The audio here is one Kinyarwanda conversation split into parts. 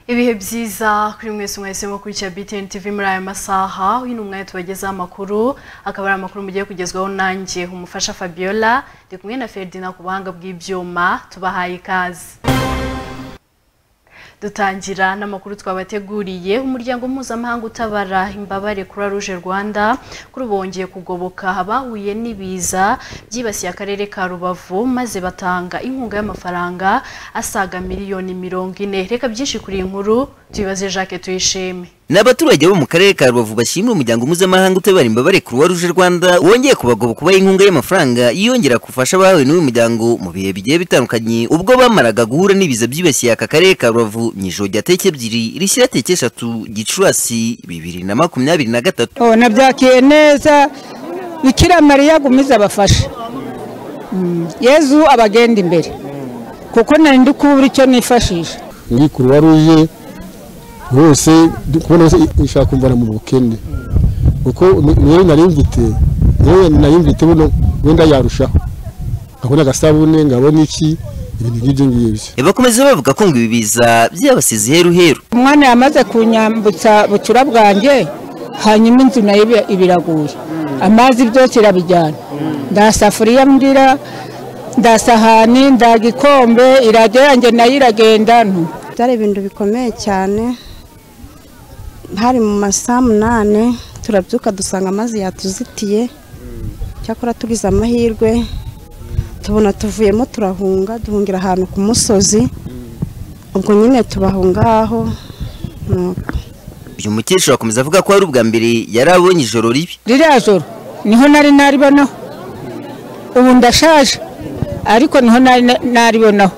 ibihe byiza kuri mwese mwahisemo kurikira BTN TV muri aya masaha hino umwanya tubagezaho amakuru akaba ari amakuru mugiye kugezwaho nanjye umufasha Fabiola ndi kumwe na Ferdinand ku buhanga bw'ibyuma tubahaye ikaze dutangira n'amakuru twabateguriye umuryango mpuzamahanga utabara imbabare kuri Rouge Rwanda kuri ubu wongeye kugoboka abahuye n'ibiza byibasiye akarere ka Rubavu maze batanga inkunga y'amafaranga asaga miliyoni mirongo ine reka byinshi kuri iyi nkuru tubibaze Jacques tuyishime ni abaturage bo mu karere ka rubavu bashimira umuryango mpuzamahanga utabara imbabare croix rouge rwanda wongeye kubagoboka ubaha inkunga y'amafaranga yongera gufasha abahawe n'uyu muryango mu bihe bigiye bitandukanye ubwo bamaraga guhura n'ibiza byibasiye aka karere ka rubavu mu ijoro rya tariki ebyiri rishyira tariki eshatu gicurasi bibiri na makumyabiri na gatatu Oh, nabyakiye neza bikira mariya gumiza abafashe Mm, yezu abagenda imbere kuko nari ndi kubura icyo nifashisha muri kuruwa ruje bose ndi kubona bose ishaka kumvana mu bukene kuko niyo nari mfite niyo nari mfite buno wenda yarushaho nkabona agasabune nkabona iki ibintu nk'ibyo ngibyo bakomeza bavuga ko ngo ibi biza byabasize iheruheru umwana yamaze kunyambutsa bucura bwanjye hanyuma inzu nayo ibi- ibiraguye amazi byose irabijyana ndasafuriya mbwira ndasahani ndagikombe iradiyo yanjye nayo iragenda ntu byari ibintu bikomeye cyane hari mu masaha munani turabyuka dusanga amazi yatuzitiye cyakora tugize amahirwe tubona tuvuyemo turahunga duhungira ahantu ku musozi ubwo nyine tubahunga aho nuko uyu mukecuru akomeza avuga ko ari ubwa mbere yari abonye ijoro ribi ririya joro niho nari naribonaho ubu ndashaje ariko niho nari na- naribonaho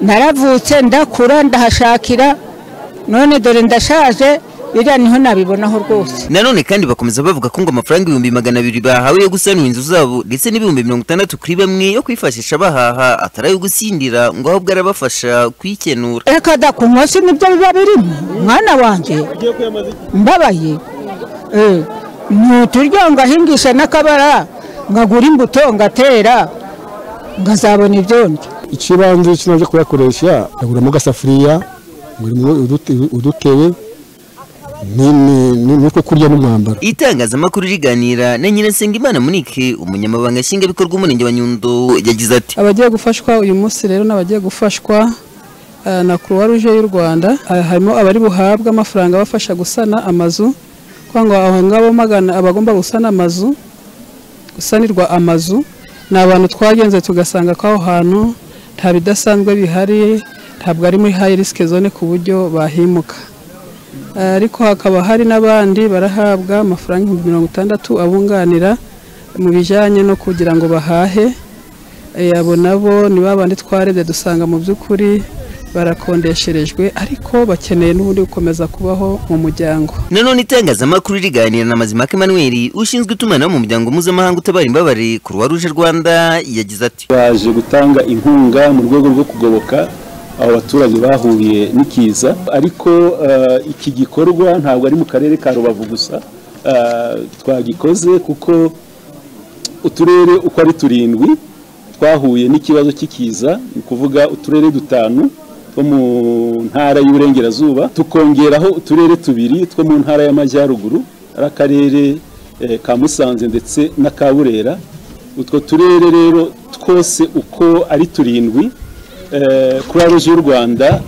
naravutse ndakura ndahashakira none dore ndashaje biriya niho nabibonaho rwose nanone kandi bakomeza bavuga ko ngo amafaranga ibihumbi magana abiri bahawe yo gusanura inzu zabo ndetse n'ibihumbi mirongo itandatu kuri bamwe yo kwifashisha bahaha atari ayo gusindira ngo ahubwo arabafasha kuyikenura reka da ku munsi nibyo biba birimo mwana wanjye mbabaye Eh, ni uturyo ngahingisha n'akabara ngagura imbuto ngatera ngazabona ibyondyo ikibanze kino byo kuyakoresha aguramo agasafuriya nguramo udute- udutebe ni- ni- ni- n'utwo kurya n'umwambaro itangazamakuru riganira na Nyiransenga Monique umunyamabanga nshingwabikorwa w'umurenge wa Nyundo yagize ati abagiye gufashwa uyu munsi rero ni abagiye gufashwa eh, na croix rouge y'u rwanda Eh, harimo abari buhabwe amafaranga abafasha gusana amazu kugira ngo aho ngabo magana abagomba gusana amazu gusanirwa amazu ni abantu twagenze tugasanga ko aho hantu nta bidasanzwe bihari ntabwo ari muri high risk zone ku buryo bahimuka Eh, ariko hakaba hari n'abandi barahabwa amafaranga ibihumbi mirongo itandatu abunganira mu bijyanye no kugira ngo bahahe Eh, abo nabo ni babandi twarebye dusanga mu by'ukuri barakondesherejwe ariko bakeneye n'ubundi gukomeza kubaho mu muryango nanone itangazamakuru riganira na Mazimhaka Emmanuel ushinzwe itumanaho mu muryango mpuzamahanga utabara imbabare Croix Rouge Rwanda yagize ati baje gutanga inkunga mu rwego rwo kugoboka abo baturage bahuye n'ikiza ariko eh, iki gikorwa ntabwo ari mu karere ka rubavu gusa Eh, twagikoze kuko uturere uko ari turindwi twahuye n'ikibazo cy'ikiza ni ukuvuga uturere dutanu two mu ntara y'uburengerazuba tukongeraho uturere tubiri two mu ntara y'amajyaruguru ari akarere eh, ka musanze ndetse na ka burera utwo turere rero twose uko ari turindwi kuri rouge y'u rwanda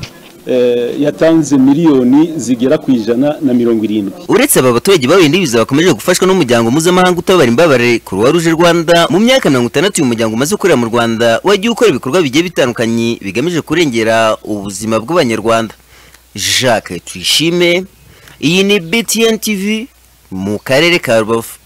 eh, yatanze miliyoni zigera ku ijana na mirongo irindwi uretse aba baturage bahuye n'ibiza bakomeje gufashwa n'umuryango mpuzamahanga utabara imbabare Croix Rouge Rwanda mu myaka mirongo itandatu uyu muryango umaze ukorera mu Rwanda wagiye ukora ibikorwa bigiye bitandukanye bigamije kurengera ubuzima bw'abanyarwanda Jacques Tuyishime iyi ni BTN TV mu karere ka Rubavu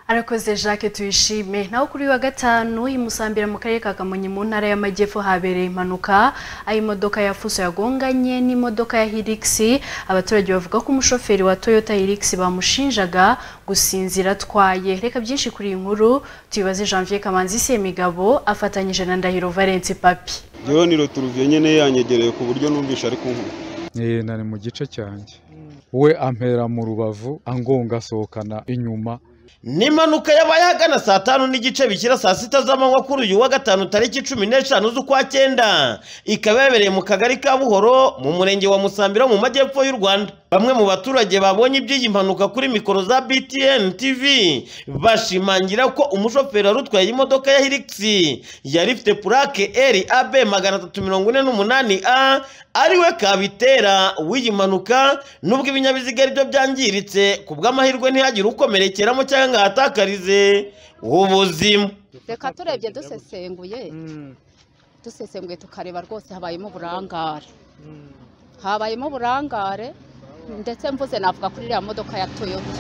Arakoze Jacques tuyishime naho kuri uyu wa gatanu i Musambira mu karere ka Kamonyi mu ntara y'Amajyepfo habereye impanuka aho imodoka ya Fuso yagonganye n'imodoka ya Hilux abaturage bavuga ko umushoferi wa Toyota Hilux bamushinjaga gusinzira atwaye reka byinshi kuri iyi nkuru tubibaze Janvier Kamanzi Semigabo afatanyije na Ndahiro Valence Papi Jyewe ni roturuviyo nyine yanyegereye ku buryo numvisha ari kunkura Eh, nari mu gice cyanjye we ampera mu rubavu angonga asohokana inyuma ni impanuka yabaye ahagana saa tanu n'igice bishyira saa sita z'amanywa kuri uyu wa gatanu tariki cumi n'eshanu z'ukwa cyenda ikaba yabereye mu kagari ka buhoro mu murenge wa musambira mu majyepfo y'u rwanda bamwe mu baturage babonye iby'iyi mpanuka kuri mikoro za btn tv bashimangira ko umushoferi wari utwaye imodoka ya hirigisi yari ifite purake eri ab magana atatu mirongo ine n'umunani a ariwe kabitera w'iyi mpanuka nubwo ibinyabiziga ari byo byangiritse ku bw'amahirwe ntihagire ukomerekeramo cyangwa ngo ahatakarize ubuzima reka turebye dusesenguye dusesenguye tukareba rwose habayemo uburangare habayemo uburangare ndetse mvuze navuga kuri iriya modoka ya toyota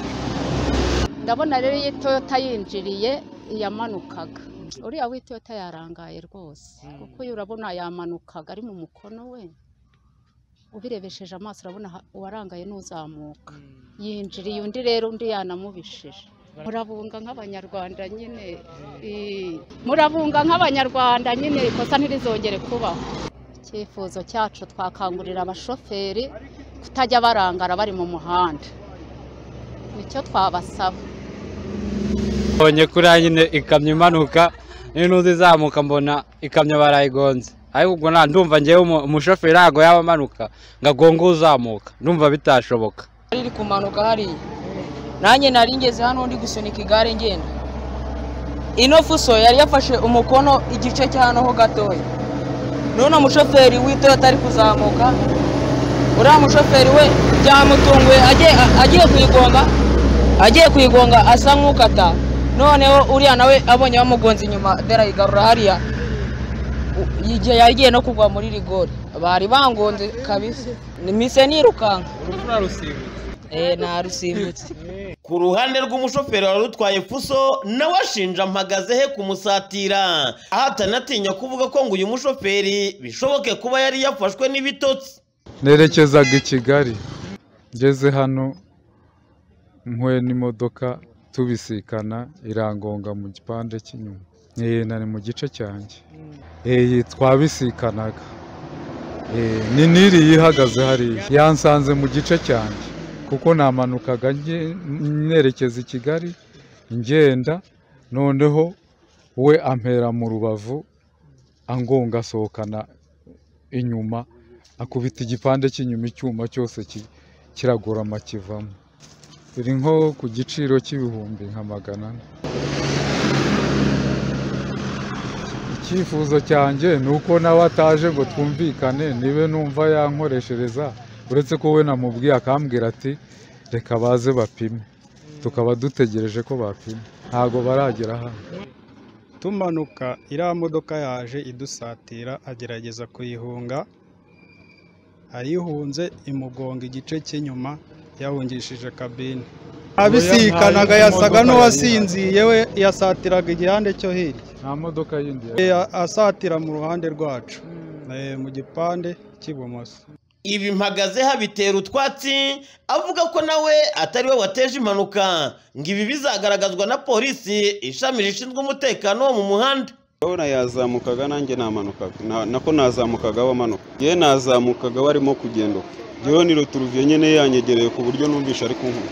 ndabona rero iyi toyota yinjiriye iyamanukaga uriya w'itoyota yarangaye rwose kuko uyu urabona yamanukaga ari mu mukono we ubirebesheje amaso urabona ha- uwarangaye n'uzamuka yinjiriye undi rero undi yanamubishije murabunga nk'abanyarwanda nyine eh, murabunga nk'abanyarwanda nyine ikosa ntirizongere kubaho icyifuzo cyacu twakangurira abashoferi kutajya barangara bari mu muhanda nicyo twabasaba mbonye kuriya nyine ikamyo imanuka n'intuzi izamuka mbona ikamyo barayigonze ariko ubwo nta ndumva ngewe umu- umushoferi ntabwo yaba amanuka ngo agonge uzamuka ndumva bitashoboka riri kumanuka hariya nanjye nari ngeze hano ndi gusunika igare ngenda ino fuso yari yafashe umukono igice cya hano ho gatoya none umushoferi w'itoyota ari kuzamuka uriya mushoferi we byamutunguye agiye- agiye kuyigonga agiye kuyigonga asa nk'ukata noneho uriya nawe abonye bamugonze inyuma derayigarura hariya U- yigiye- yagiye no kugwa muri rigori bari bangonze kabisa nimise nirukanka urupfu rusimbutse eh narusimbutse ku ruhande rw'umushoferi wari utwaye fuso nawe ashinja mpagaze he kumusatira aho atanatinya kuvuga ko ngo uyu mushoferi bishoboke kuba yari yafashwe n'ibitotsi nerekezaga i kigali ngeze hano mpuye n'imodoka tubisikana irangonga mu gipande cy'inyuma Eh, na ni mu gice cyanjye Eh, twabisikanaga Eh, ni niri yihagaze hariya yansanze mu gice cyanjye kuko namanukaga nge- nerekeza i kigali ngenda noneho we ampera mu rubavu angonga asohokana inyuma akubita igipande cy'inyuma icyuma cyose ki- kiragorama kivamo biri nko ku giciro cy'ibihumbi nka magana ane icyifuzo cyanjye ni uko nawe ataje ngo twumvikane nibe numva yankoreshereza uretse ko we namubwiye akambwira ati reka baze bapime tukaba dutegereje ko bapima ntabwo baragera hano tumanuka iriya modoka yaje idusatira agerageza kuyihunga ayihunze imugonga igice cy'inyuma yahungishije kabine abisikanaga yasaga n'uwasinziye we yasatiraga igihande cyo hirya nta modoka yindi Eh, asatira mu ruhande rwacu Eh, mu gipande cy'ibumoso ibi mpagaze habitera utwatsi avuga ko nawe atari we wateje impanuka ngo ibi bizagaragazwa na polisi ishami rishinzwe umutekano wo mu muhanda urabona yazamukaga nanjye namanukaga Na- nako nazamukaga bamanuka yewe nazamukaga barimo kugenda uko yewe ni roturuviyo nyine yanyegereye ku buryo numvisha ari kunkura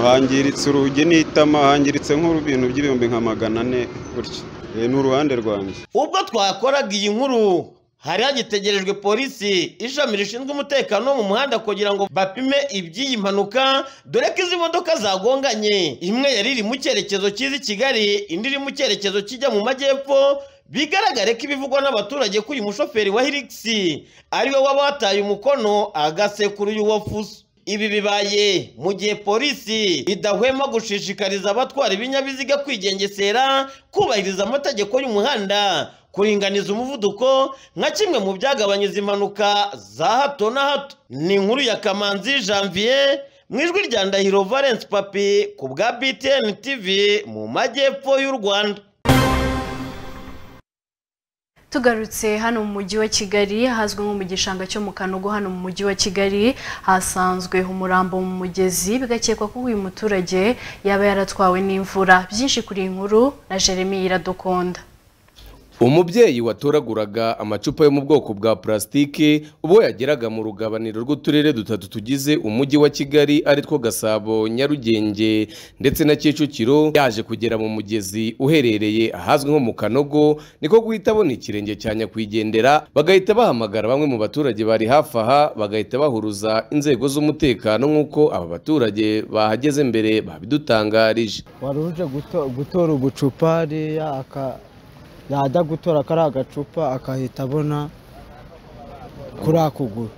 hangiritse urugi n'itama hangiritse nk'ibintu by'ibihumbi nka magana ane gutya Eh, ni uruhande rwanjye ubwo twakoraga iyi nkuru hari hagitegerejwe polisi ishami rishinzwe umutekano wo mu muhanda kugira ngo bapime iby'iyi mpanuka dore ko izi modoka zagonganye imwe yari iri mu cyerekezo cy'izi kigali indi iri mu cyerekezo kijya mu majyepfo bigaragare ko ibivugwa n'abaturage ko uyu mushoferi wa hirigisi ariwe waba wataye umukono agasekura uyu wafuso ibi bibaye mu gihe polisi idahwema gushishikariza abatwara ibinyabiziga kwigengesera kubahiriza amategeko y'umuhanda kuringaniza umuvuduko nka kimwe mu byagabanyije impanuka za hato na hato ni inkuru ya kamanzi janvier mu ijwi rya ndahiro valence papi ku bwa btn tv mu majyepfo y'u rwanda tugarutse hano mu mujyi wa kigali hazwi nko mu gishanga cyo mu kanogo hano mu mujyi wa kigali hasanzwe umurambo mu mugezi bigakekwa ko uyu muturage yaba yaratwawe n'imvura byinshi kuri iyi nkuru na jeremy iradukunda umubyeyi watoraguraga amacupa yo mu bwoko bwa purasitike ubwo yageraga mu rugabaniro rw'uturere dutatu tugize umujyi wa kigali ari two gasabo nyarugenge ndetse na kicukiro yaje kugera mu mugezi uherereye ahazwi nko mu kanogo niko guhita abona ikirenge cya nyakwigendera bagahita bahamagara bamwe mu baturage bari hafi aha bagahita bahuruza inzego z'umutekano nk'uko aba baturage bahageze mbere babidutangarije wari uje guto- gutora ubucupa hariya aka- yajya gutora kariya gacupa akahita abona kuri ako kuguru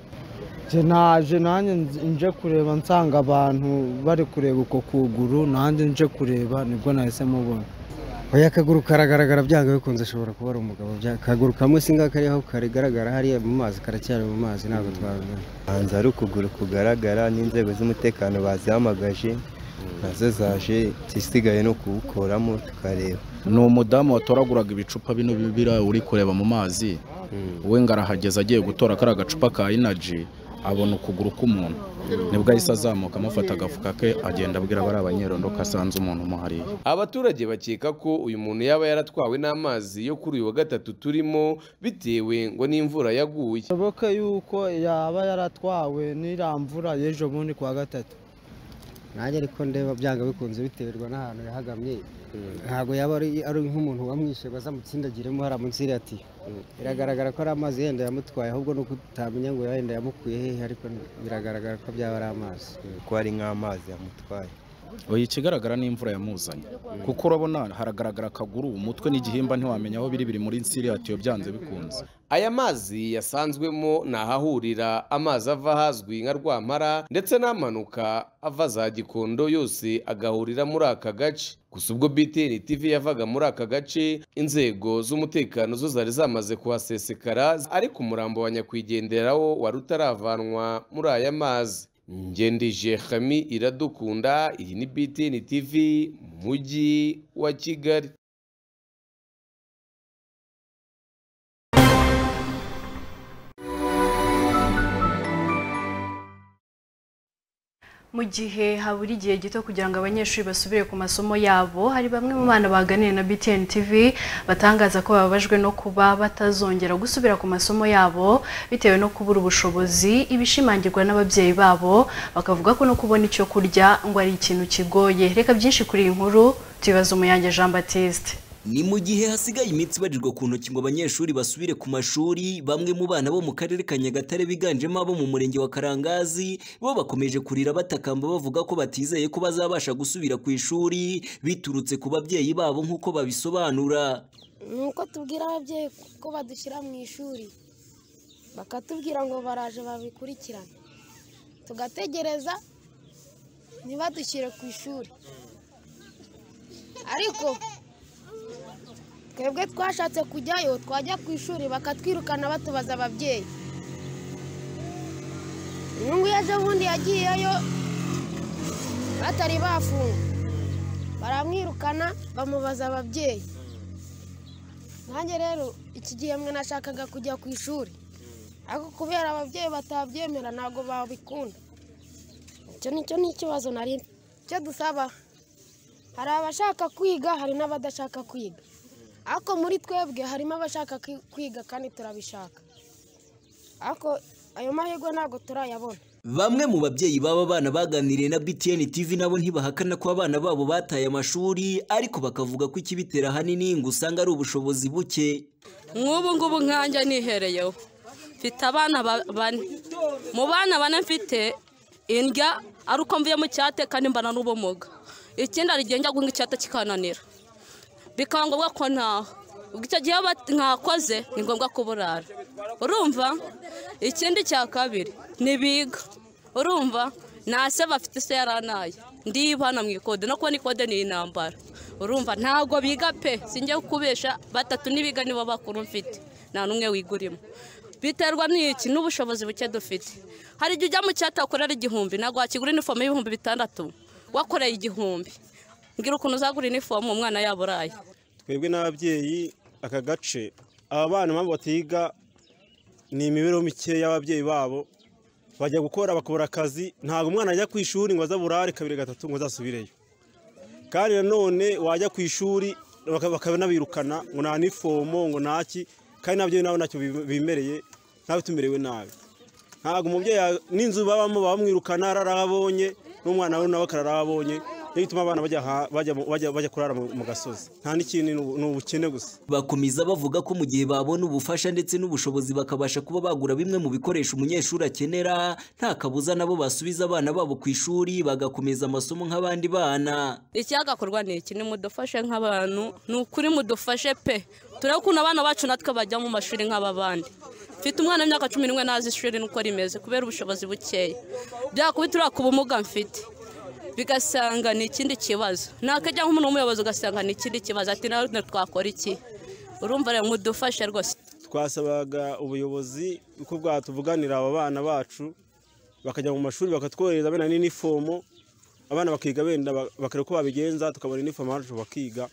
Nje naje nanjye nz- nje kureba nsanga abantu bari kureba uko kuguru nanjye nje kureba nibwo nahise mubona oya akaguru karagaragara byanga bikunze ashobora kuba ari umugabo byanga akaguru kamwe singa kari aho karigaragara hariya mu mazi karacyari mu mazi ntabwo twabimenya hanze hari ukuguru kugaragara n'inzego z'umutekano bazihamagaje nazo zaje igisigaye ni ukuwukoramo tukareba ni umudamu watoraguraga ibicupa bino bibira uri kureba mu mazi we ngo arahageza agiye gutora kariya gacupa ka inaji abona ukuguru k'umuntu nibwo ahise azamuka amufata agafuka ke agenda abwira abari abanyerondo ko asanze umuntu umuhariye abaturage bakeka ko uyu muntu yaba yaratwawe n'amazi yo kuri uyu wa gatatu turimo bitewe ngo n'imvura yaguye bishoboke yuko yaba yaratwawe n'iriya mvura y'ejo bundi ku wa gatatu nanjye ariko ndeba byanga bikunze biterwa n'ahantu yahagamye ntabwo yaba ari ari nk'umuntu wamwishe ngo azamutsindagiremo hariya munsi y'iriya tiyo biragaragara ko ari amazi yenda yamutwaye ahubwo ni uko utamenya ngo yenda yamukuye hehe ariko biragaragara ko byaba ari amazi ko ari nk'amazi yamutwaye oya ikigaragara ni imvura yamuzanye kuko urabona haragaragara akaguru umutwe n'igihimba ntiwamenya aho biri biri muri nsiriya tiyo byanze bikunze aya mazi yasanzwemo ni ahahurira amazi ava ahazwi nka rwampara ndetse n'amanuka ava za gikondo yose agahurira muri aka gace gusa ubwo btn tv yavaga muri aka gace inzego z'umutekano zo zari zamaze kuhasesekara ariko umurambo wa nyakwigenderawo wari utaravanwa muri aya mazi ngendije hami iradukunda iyi ni btn tv mu mujyi wa kigali mu gihe habura igihe gito kugira ngo abanyeshuri basubire ku masomo yabo hari bamwe mu bana baganiriye na BTN TV batangaza ko bababajwe no kuba batazongera gusubira ku masomo yabo bitewe no kubura ubushobozi ibishimangirwa n'ababyeyi babo bakavuga ko no kubona icyo kurya ngo ari ikintu kigoye reka byinshi kuri iyi nkuru tubibaze umuyange Jean Baptiste Ni mu gihe hasigaye iminsi ibarirwa ku ntoki ngo abanyeshuri basubire ku mashuri, bamwe mu bana bo mu karere ka Nyagatare biganjemo abo mu murenge wa Karangazi, bo bakomeje kurira batakamba bavuga ko batizeye ko bazabasha gusubira ku ishuri, biturutse ku babyeyi babo nk'uko babisobanura. ni uko tubwira ababyeyi ko badushyira mu ishuri bakatubwira ngo baraje babikurikirane tugategereza ntibadushyire ku ishuri ariko twebwe twashatse kujyayo twajya ku ishuri bakatwirukana batubaza ababyeyi uyu nguyu ejo bundi yagiyeyo batari bafunga baramwirukana bamubaza ababyeyi nanjye rero iki gihembwe nashakaga kujya ku ishuri ariko kubera ababyeyi batabyemera ntabwo babikunda icyo nicyo ni ikibazo nari mfite. icyo dusaba hari abashaka kwiga hari n'abadashaka kwiga ariko muri twebwe harimo abashaka kwi- kwiga kandi turabishaka ariko ayo mahirwe ntabwo turayabona Bamwe mu babyeyi baba bana baganiriye na BTN TV nabo ntibahakana ko abana babo bataye amashuri, ariko bakavuga ko ikibitera ahanini ngo usanga ari ubushobozi buke. nk'ubu ngubu nkanjye nihereyeho mfite abana ba- bane mu bana bane mfite indya ari uko mvuye mu cyate kandi mbana n'ubumuga ikindi hari igihe njya guhinga icyate kikananira bikaba ngombwa ko ntaha ubwo icyo gihe bat- ntakoze ni ngombwa kuburara urumva ikindi cya kabiri ntibiga urumva nta se bafite se yaranaye ndibana mu ikode no kubona ikode ni intambara urumva ntabwo biga pe sinjya kubesha batatu n'ibiga nibo bakuru mfite nta n'umwe wigurimo biterwa n'iki n'ubushobozi buke dufite hari igihe ujya mu cyatakorera igihumbi ntabwo wakigura inifomu y'ibihumbi bitandatu wakoreye igihumbi mbwira ukuntu uzagura inifomu umwana yaburaye twebwe n'ababyeyi aka gace aba bana mpamvu batiga ni imibereho mikeya y'ababyeyi babo bajya gukora bakabura akazi ntabwo umwana ajya ku ishuri ngo azaburare kabiri gatatu ngo azasubireyo kandi nanone wajya ku ishuri baka- bakanabirukana ngo nta nifomo ngo ntaki kandi nabyo nabo ntacyo bi- bimereye ntawe tumerewe nabi ntabwo umubyeyi ya- n'inzu babamo bamwirukana ararabonye n'umwana we nawe akararabonye niyo bituma abana bajya ha- bajya mu- bajya- bajya kurara mu mu gasozi nta n'ikindi ni ubu- ni ubukene gusa Bakomeza bavuga ko mu gihe babona ubufasha ndetse n'ubushobozi bakabasha kuba bagura bimwe mu bikoresho umunyeshuri akenera nta kabuza nabo basubiza abana babo ku ishuri bagakomeza amasomo nk'abandi bana icyagakorwa ni iki nimudufashe nk'abantu ni ukuri mudufashe pe turebe ukuntu abana bacu natwe bajya mu mashuri nk'ab'abandi mfite umwana w'imyaka cumi n'umwe ntazi ishuri nuko rimeze kubera ubushobozi bukeya byakuba turiya ku bumuga mfite bigasanga ni ikindi kibazo nakajya nk'umuntu w'umuyobozi ugasanga ni ikindi kibazo ati nawe twakora iki urumva rero mudufashe rwose twasabaga ubuyobozi uko bwatuvuganira aba bana bacu bakajya mu mashuri bakatwohereza bene n'inifomo abana bakiga benda ba- bakareba uko babigenza tukabona inifomo bacu bakiga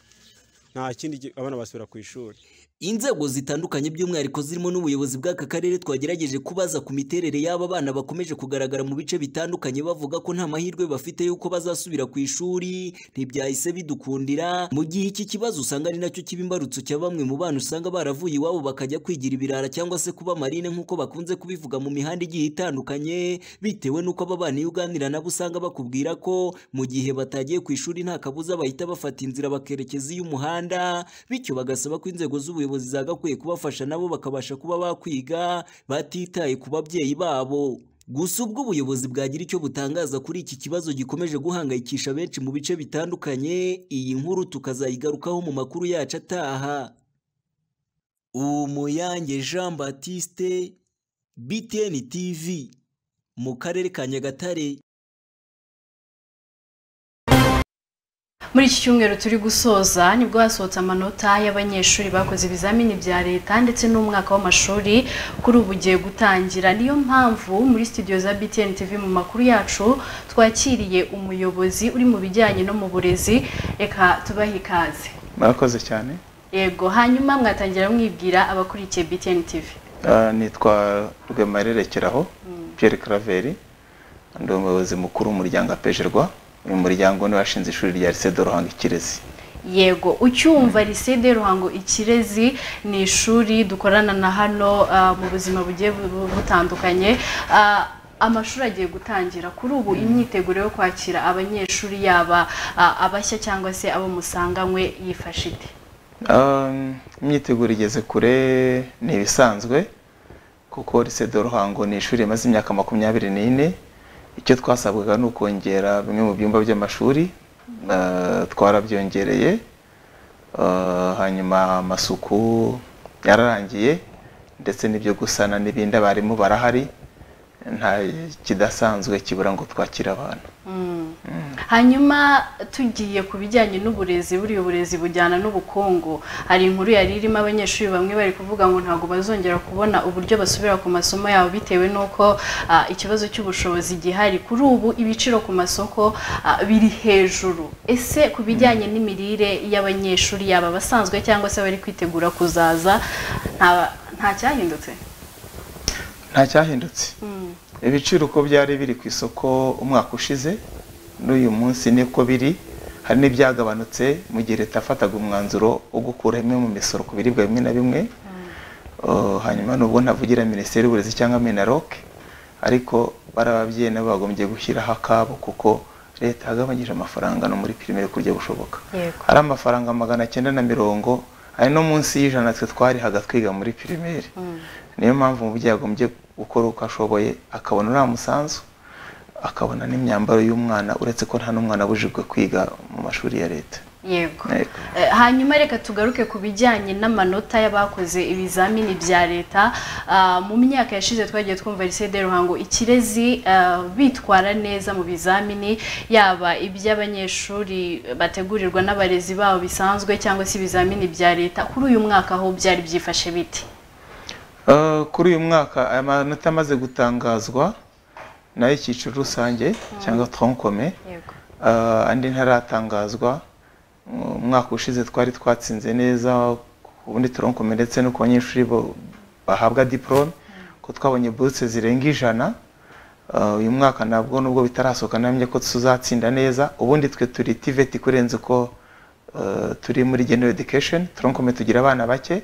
nta kindi gi- abana basubira ku ishuri Inzego zitandukanye by'umwihariko zirimo n'ubuyobozi bw'aka karere twagerageje kubaza ku miterere y'aba bana bakomeje kugaragara mu bice bitandukanye bavuga ko nta mahirwe bafite y'uko bazasubira ku ishuri ntibyahise bidukundira mu gihe iki kibazo usanga ari nacyo kiba imbarutso cya bamwe mu bana usanga baravuye iwabo bakajya kwigira ibirara cyangwa se kuba marine nk'uko bakunze kubivuga mu mihanda igiye itandukanye bitewe n'uko aba bana iyo uganira nabo usanga bakubwira ko mu gihe batagiye ku ishuri nta kabuza bahita bafata inzira bakerekeza iy'umuhanda bityo bagasaba ko inzego z'ubuyobozi zagakwiye kubafasha nabo bakabasha kuba bakwiga batitaye ku babyeyi babo gusa ubwo ubuyobozi bwagira icyo butangaza kuri iki kibazo gikomeje guhangayikisha benshi mu bice bitandukanye iyi nkuru tukazayigarukaho mu makuru yacu ataha umuyange jean batiste btn tv mu karere ka nyagatare muri iki cyumweru turi gusoza nibwo hasohotse amanota y'abanyeshuri bakoze ibizamini bya leta ndetse n'umwaka w'amashuri kuri ubu ugiye gutangira niyo mpamvu muri studio za btn tv mu makuru yacu twakiriye umuyobozi uri mu bijyanye no mu burezi reka tubahe ikaze mwakoze cyane yego hanyuma mwatangira mwibwira abakurikiye btn tv Ah, nitwa rwemererekeraho Pierre Claver ndi umuyobozi mukuru w'umuryango apejerwa uyu muryango ni washinze ishuri rya lycée de Ruhango Ikirezi yego ucyumva risede ruhango ikirezi ni ishuri dukorana na hano ah, mu buzima bugiye bu- butandukanye Ah, amashuri agiye gutangira kuri ubu imyiteguro yo kwakira abanyeshuri yaba ah, abashya cyangwa se abo musanganywe yifashe ite Um, imyiteguro igeze kure ni ibisanzwe kuko lycée de Ruhango ni ishuri rimaze imyaka makumyabiri n'ine icyo twasabwaga ni ukongera bimwe mu byumba by'amashuri ah, twarabyongereye Ah, hanyuma amasuku yararangiye ndetse n'ibyo gusana n'ibindi abarimu barahari nta kidasanzwe kibura ngo twakire abantu Mm. hanyuma tugiye ku bijyanye n'uburezi buriya uburezi bujyana n'ubukungu hari inkuru yari irimo abanyeshuri bamwe bari kuvuga ngo ntabwo bazongera kubona uburyo basubira ku masomo yabo bitewe n'uko ah, ikibazo cy'ubushobozi gihari kuri ubu ibiciro ku masoko ah, biri hejuru ese ku bijyanye n'imirire y'abanyeshuri yaba abasanzwe cyangwa se abari kwitegura kuzaza nta- nta cyahindutse nta cyahindutse Mm. ibiciro uko byari biri ku isoko umwaka ushize n'uyu munsi niko biri hari n'ibyagabanutse mu gihe leta yafataga umwanzuro wo gukura imwe mu misoro ku biribwa bimwe na bimwe Uh, hanyuma nubwo ntavugira minisiteri y'uburezi cyangwa minaroke ariko bari ababyeyi nabo bagombye gushyiraho akabo kuko leta yagabanyije amafaranga no muri pirimeri ku buryo bushoboka Yego. ari amafaranga magana cyenda na mirongo ari no munsi y'ijana twe twarihaga twiga muri pirimeri niyo mpamvu umubyeyi agombye gukora uko ashoboye akabona uriya musanzu akabona n'imyambaro y'umwana uretse ko nta n'umwana abujijwe kwiga mu mashuri ya leta yego Eh, Eh, hanyuma reka tugaruke ku bijyanye n'amanota y'abakoze ibizamini bya leta Ah, mu myaka yashize twagiye twumva lycée de ruhango ikirezi ah, bitwara neza mu bizamini yaba iby'abanyeshuri bategurirwa n'abarezi babo bisanzwe cyangwa se ibizamini bya leta kuri uyu mwaka aho byari byifashe bite Uh, kuri uyu mwaka aya manota amaze gutangazwa nayo icyiciro rusange cyangwa tronkome uh, andi ntaratangazwa Mu mwaka ushize twari twatsinze neza ku bundi tronkome ndetse no ku banyeshuri bo- bahabwa diporome ko twabonye buruse zirenga ijana Uh, uyu mwaka nabwo nubwo bitarasohoka namenye ko tuzatsinda neza ubundi twe turi tiveti kurenza uko eh, turi muri general education turonkome tugira abana bake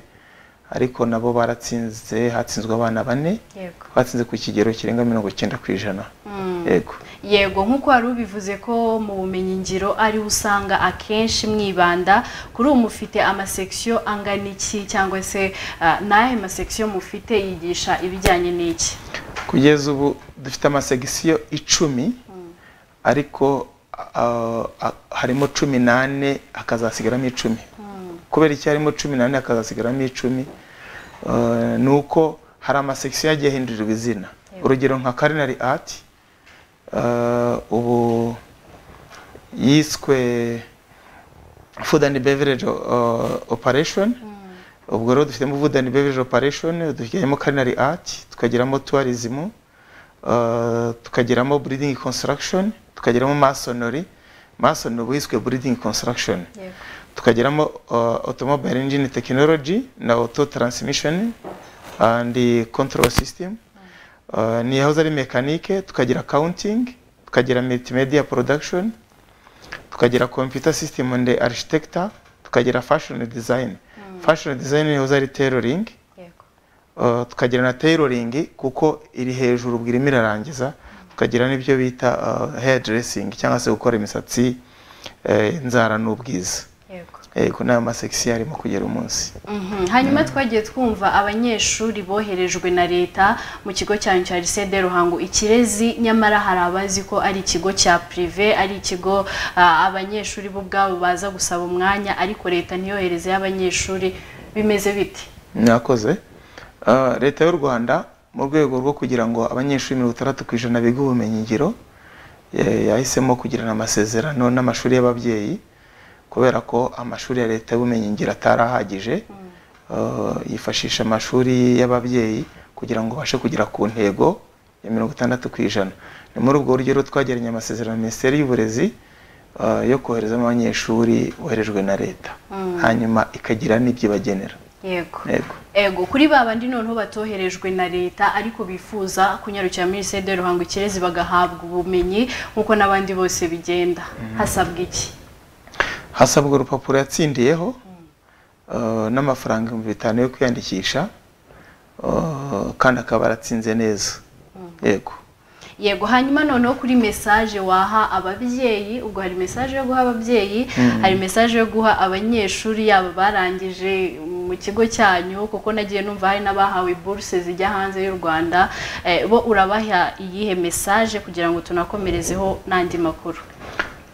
ariko nabo baratsinze hatsinzwe abana bane Yego. batsinze ku kigero kirenga mirongo icyenda ku ijana Mm. yego yego nk'uko wari ubivuze ko mu bumenyingiro ari usanga akenshi mwibanda kuri ubu mufite amasekisiyo angana iki cyangwa se ah, ni ayahe masekisiyo mufite yigisha ibijyanye n'iki kugeza ubu dufite amasegisiyo icumi ariko ah, ah, harimo cumi n'ane hakazasigaramo icumi kubera icyo harimo cumi n'ane hakazasigaramo icumi eh, ni uko hari amasekisiyo yagiye ahindurirwa izina urugero nka culinary art eh, ubu yiswe food and beverage eh, operation ubwo rero dufitemo food and beverage operation dufitemo culinary art tukagiramo tourism eh, tukagiramo breeding construction tukagiramo masonry mason ubu yiswe breeding construction tukagiramo uh, automobile engine technology na auto transmission and the control system uh, ni house ari mechanique tukagira accounting tukagira multimedia production tukagira computer system and architecture tukagira fashion design fashion design ni house ari tailoring Uh, tukagira na tailoring kuko iri hejuru ubwo irimo irarangiza tukagira n'ibyo bita uh, hairdressing cyangwa se gukora imisatsi eh, inzara n'ubwiza yego ni amasekisiyo arimo kugera umunsi Mhm. hanyuma twagiye twumva abanyeshuri boherejwe na leta mu kigo cyanyu cya lycée de ruhango ikirezi nyamara hari abazi ko ari ikigo cya prive ari ikigo ah, abanyeshuri bo ubwabo baza gusaba umwanya ariko leta ntiyohereze y'abanyeshuri bimeze bite mwakoze Uh, leta y'u rwanda mu rwego rwo kugira ngo abanyeshuri mirongo itandatu ku ijana biga ubumenyingiro eh, yahisemo kugirana amasezerano n'amashuri y'ababyeyi kubera ko amashuri ya leta y'ubumenyingiro atari ahagije Uh, yifashisha amashuri y'ababyeyi kugira ngo babashe kugera ku ntego ya mirongo itandatu ku ijana ni muri ubwo buryo rero twagiranye amasezerano na minisiteri y'uburezi uh, yo koherezamo abanyeshuri boherejwe na leta Mm. hanyuma ikagira n'ibyo ibagenera yego yego ego kuri ba bandi noneho batoherejwe na leta ariko bifuza kunyarukira muri lycée de ruhango ikirezi bagahabwa ubumenyi nk'uko n'abandi bose bigenda hasabwa iki hasabwa urupapuro yatsindiyeho uh, n'amafaranga ibihumbi bitanu yo kwiyandikisha uh, kandi akaba aratsinze neza yego yego hanyuma noneho kuri mesaje waha ababyeyi ubwo hari mesaje yo guha ababyeyi Mm. hari mesaje yo guha abanyeshuri yaba barangije mu kigo cyanyu kuko nagiye numva hari n'abahawe buruse zijya hanze y'u rwanda eh, bo urabaha iyihe mesaje kugira ngo tunakomerezeho n'andi makuru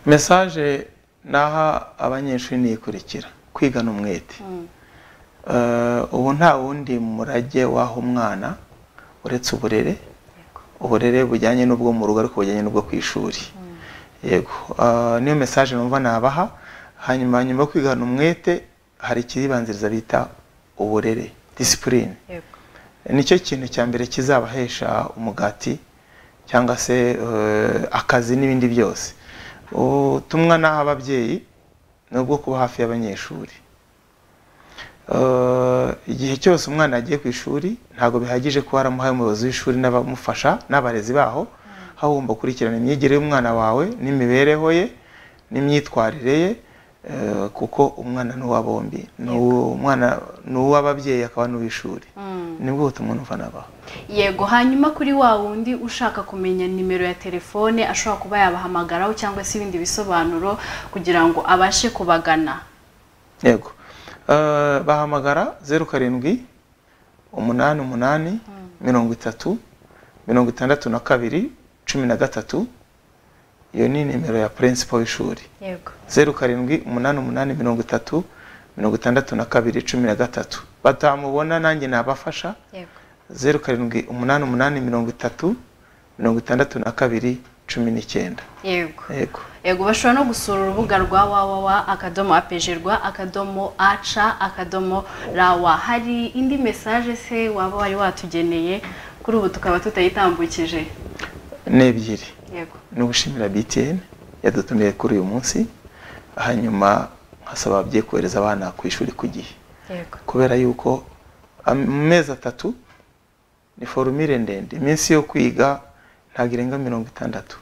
mesaje naha abanyeshuri ni ikurikira kwiga ni umwete Mm. Eh, ubu nta wundi murage waha umwana uretse uburere uburere bujyanye n'ubwo mu rugo ariko bujyanye n'ubwo ku ishuri yego eh, niyo mesaje numva nabaha hanyuma nyuma yo kwigana umwete hari ikibanziriza bita uburere disipurine nicyo kintu cya mbere kizabahesha umugati cyangwa se eh, akazi n'ibindi byose ubutumwa n'aho ababyeyi ni ubwo kuba hafi y'abanyeshuri Eh, igihe cyose umwana yagiye ku ishuri ntabwo bihagije ko waramuhaye umuyobozi w'ishuri n'abamufasha n'abarezi baho aho ugomba gukurikirana imyigire y'umwana wawe n'imibereho ye n'imyitwarire ye eh, kuko umwana ni uwa bombi ni uwo- umwana ni uw'ababyeyi akaba n'uw'ishuri Mm. nibwo butumwa numva nabaha yego hanyuma kuri wa wundi ushaka kumenya nimero ya telefone ashobora kuba yabahamagaraho cyangwa se ibindi bisobanuro kugira ngo abashe kubagana yego Eh, bahamagara zeru karindwi umunani umunani mirongo itatu mirongo itandatu na kabiri cumi na gatatu iyo ni nimero ya purensipo w'ishuri yego zeru karindwi umunani umunani mirongo itatu mirongo itandatu na kabiri cumi na gatatu batamubona nanjye nabafasha yego zeru karindwi umunani umunani mirongo itatu mirongo itandatu na kabiri cumi n'icyenda yego yego yego bashobora no gusura urubuga rwa wawawa akadomo apejerwa akadomo aca akadomo rawa hari indi mesaje se waba wari watugeneye kuri ubu tukaba tutayitambukije ni ebyiri yego no gushimira btn yadutumiye kuri uyu munsi hanyuma nkasaba ababyeyi kohereza abana ku ishuri ku gihe yego kubera yuko am- mu mezi atatu ni forumire ndende iminsi yo kwiga ntabwo irenga mirongo itandatu